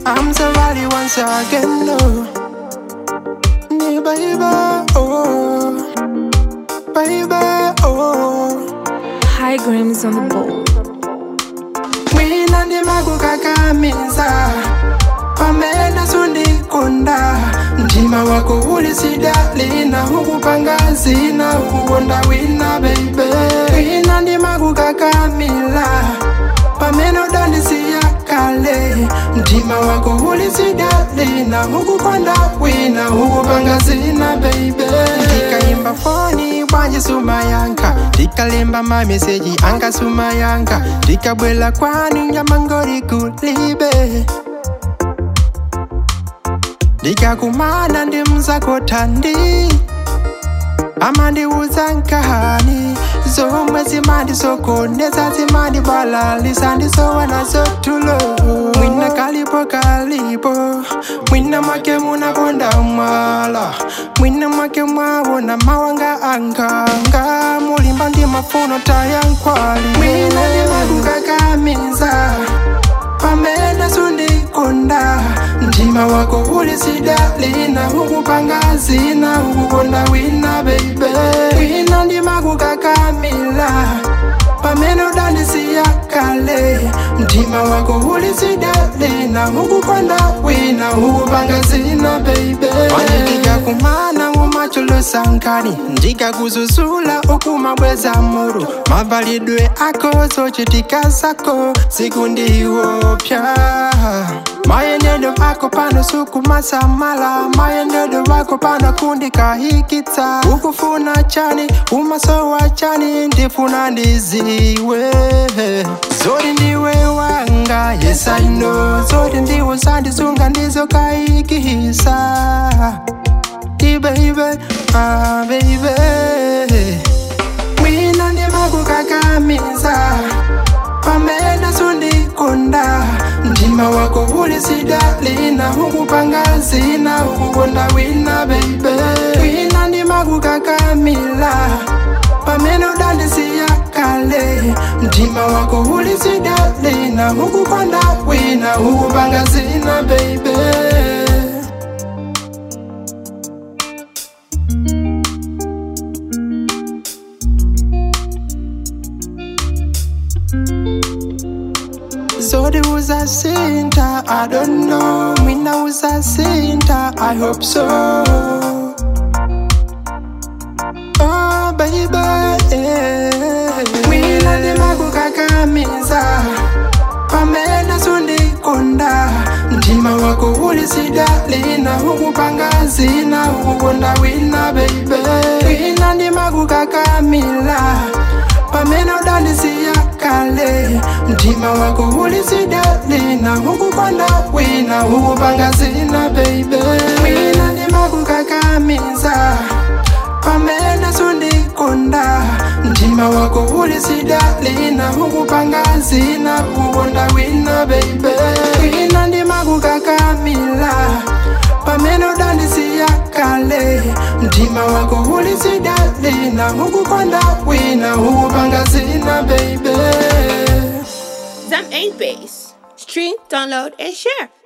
I'm sorry once again, no. Yeah, baby, oh, baby, oh. High grams on the bowl. Mwina ndimakukakamiza pamene sundikunda mtima wako uli sidalina hukupanga zina hukukonda wina beibe mwina ndimakukakamila pamene udandisiya kale mtima wako uli sidalina hukukonda wina hukupanga zina beibe ndikayimba foni bwanji sumayanka ndikalemba mameseji anga sumayanka ndikabwela kwanu nyamangori kulibe ndikakumana ndi mzakotandi amandiuza nkahani zomwe zimandisokoneza zimandibalalisa ndisowana zotulo mwina kalipo kalipo mwina mwake munakonda mwala mwina mwake mwawona mawanga anganga mulimba ndi mafuno tayankwali mwina ndimakukakamiza pamene sundikonda mtima wako uli sidalina hukupanga zina hukukonda wina beibe wina ndimakukakamila pamene udandisiya kale mtima wako uli sidalina hukukonda wina hukupanga zina beibe ndikakumana mumacholosankani ndikakuzuzula ukumabweza muru mavalidwe ako zochitika zako siku ndiwopya mayendedwe ako pano sukumasamala mayendedwe wako pano kundikahikitsa ukufuna chani umasowa chani ndifuna ndiziwe zoti ndiwe wanga yes I know zoti ndiwe sandisunga ndizokayikisa Hey baby, ah baby Mwina ndimakukakamiza pamene sundikunda mtima wako uli sidalina hukupanga zina hukukonda wina beibe wina ndimakukakamila pamene udandisiya kale mtima wako uli sidalina hukukonda wina hukupanga zina beibe Zodi uzasinta, I don't know. Mina uzasinta, I hope so. Oh baby, yeah. Mina ndimakukakamiza pamene sundikonda mtima wako uli sidalina hukupanga zina hukukonda wina beibe wina ndimakukakamila pamene udandisiya kale mtima wako uli sidalina hukukonda wina hukupanga zina beibe wina ndimakukakamiza pamene sundikonda mtima wako uli sidalina hukupanga zina hukukonda wina beibe wina ndimakukakamila pamene udandisiya kale mtima wako uli sidalina hukukonda wina hukupanga zina beibe Zam 8 Base. Stream, download, and share.